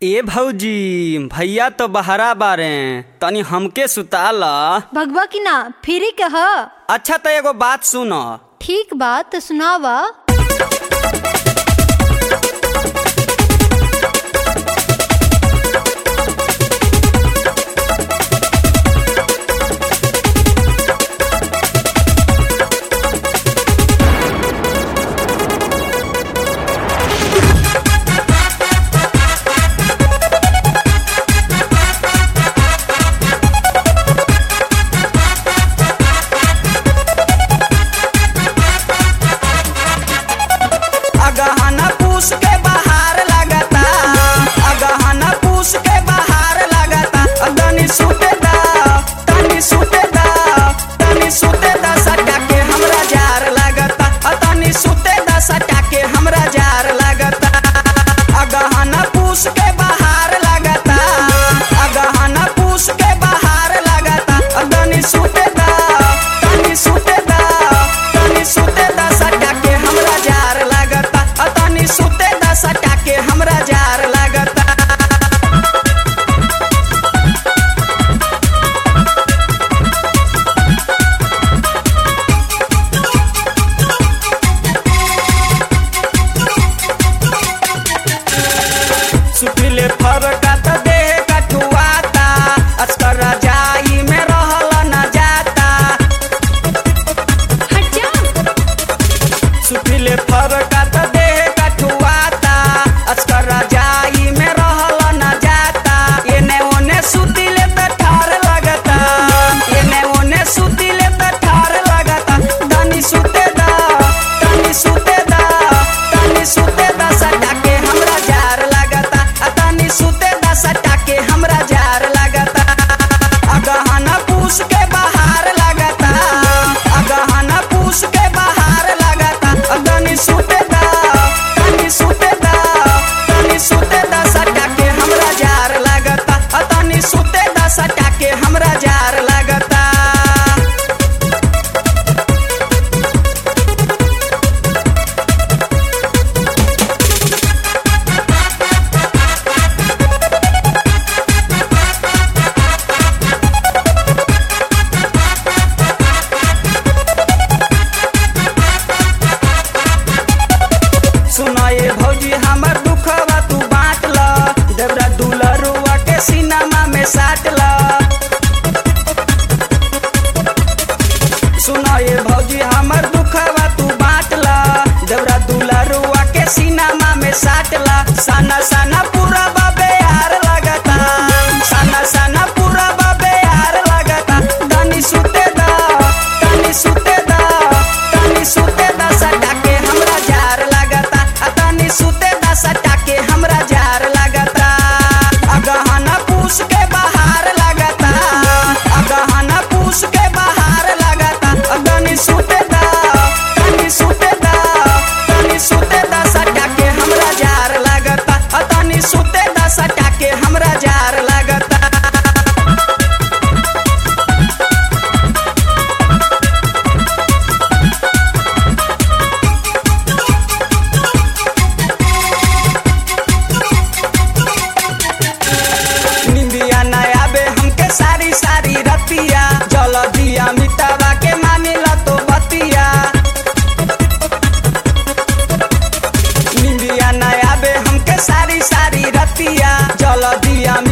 ए भौजी भैया तो बहरा बारे तनी हमके सुताला भगवा की ना फिरी के ह अच्छा तो एगो बात सुन ठीक बात तो सुनावा अगहना पूस के बाहर लगता अगहना पूस के बाहर लगता तनी सुते दा तनी सुते दा तनी सुते दा सटा के हमरा जार लगता तनी सुते दा सटा के हमरा जार लगता अगहना पूस के बाहर लगता अगहना पूस के बाहर लगता तनी सुते दा तनी सुते दा तनी सुते दा सटा के हमरा जार लगता तनी सुते दा सटा के हमरा जार लगता सुखिले फरका त देह कटुआता अस्कर रजाई में रहल न जाता हट जा सुखिले फरका त देह कटुआता अस्कर रजाई में रहल न जाता एने ओने सुतिले त ठार लगता एने ओने सुतिले त ठार लगता तनी सुते दा तनी सुते दा तनी सुते दा सटा के हमरा जार लगता आ तनी सुते दा सटा के हमरा जार लगता अगहना पूस के बाहर लगता अगहना पूस के बाहर लगता तनी सुते दा तनी सुते दा तनी सुते दा सटा के हमरा जार लगता आ तनी सुते दा सटा के हमरा जार लगता सुनाए भौजी हमर दुखवा तू बांट ल देवरा दुलरुआ के सिनेमा में साट ल सुनाए भौजी हमर दुखवा तू बांट ल देवरा दुलरुआ के सिनेमा में साट ल साना साना पूरा बाबे यार लगता साना साना पूरा बाबे यार लगता तनी सुते दा तनी सुते दा तनी सुते दा सटा के हमरा जार लगता आ तनी सुते दा सटा के हमरा जार लगता अगहना पूस के बाहर लगता अगहना पूस के बाहर लगता तनी सुते दा तनी सुते दा तनी सुते दा सटा के हमरा जार लगता आ तनी सुते दा सटा के हमरा जार लगता निंदिया न आबे हमके सारी सारी रतिया जल दिया मिटावा के मानिला तो बतिया निंदिया न आबे हमके सारी सारी रतिया जल दिया